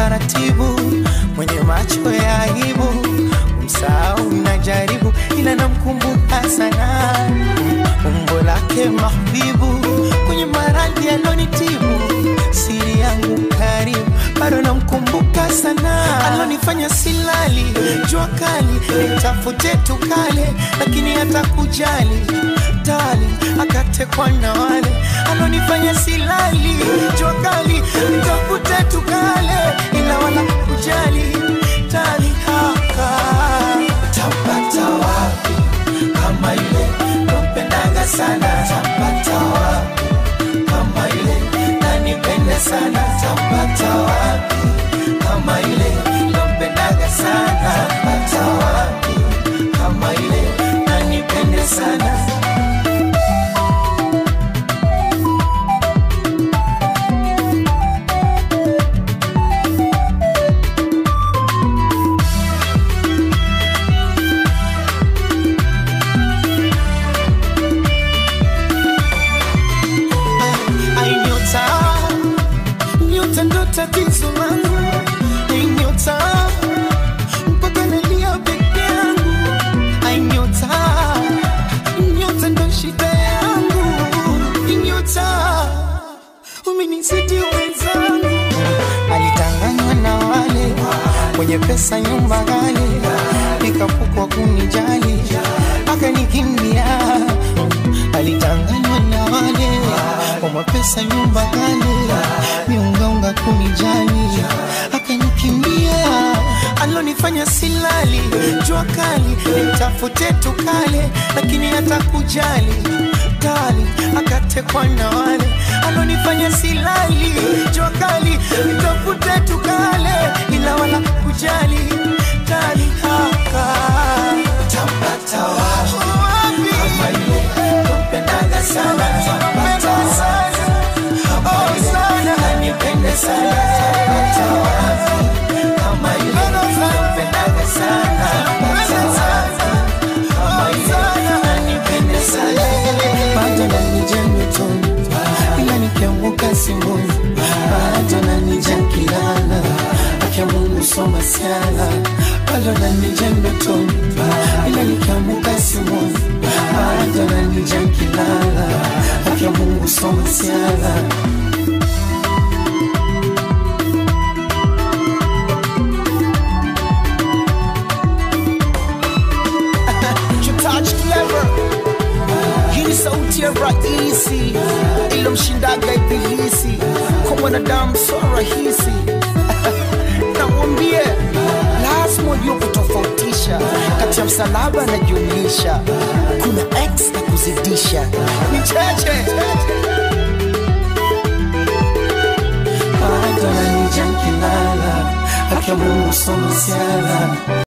taratibu, mwenye macho ya aibu, msahau najaribu, ila namkumbuka sana umbo lake mahbibu, kwenye maradhi alonitibu, siri yangu karibu, bado namkumbuka sana, alonifanya silali, jua kali, nitafute tukale, lakini hata kujali tali, akatekwa na wale alonifanya silali, jua kali, nitafute tukale, ila wala kujali tali haka tapata wapi kama yule nampendaga sana tapata wapi kama yule nanipende sana tapata wapi kama yule nampendaga sana tapata wapi kama yule nanipende sana Ai, nyota nyota ndo tatizo langu Ai, nyota mpaka nalia peke yangu Ai, nyota nyota ndo shida yangu Ai, nyota umenizidi wenzangu alitanganywa na wale wenye pesa nyumba ghali nikapukwa kunijali akanikimbia alitanganywa na wale wa mapesa nyumba ghali miungaunga kunijali akanikimbia alonifanya silali jua kali nimtafute tukale lakini hata kujali kali akatekwa na wale alonifanya silali jua kali nitafute tukale ila wala kujali kali haka tapata wapi kama yule nampendaga sana tapata wapi kama yule nanipende sana tapata wapi kama yule nampendaga sana tapata wapi kama yule nanipende sana bado nanija ndotoni ila nikianguka simboni bado nanija kilala akia Mungu soma siala bado nanija ndotoni ila nikianguka simboni bado nanija kilala akia Mungu soma siala touch clever hii ni sauti ya rahisi ilomshindaga ibilisi kwa mwanadamu so rahisi namwambie lazima ujue kutofautisha kati ya msalaba na jumlisha kuna x na kuzidisha ni cheche bado nanija kilala akia Mungu soma siala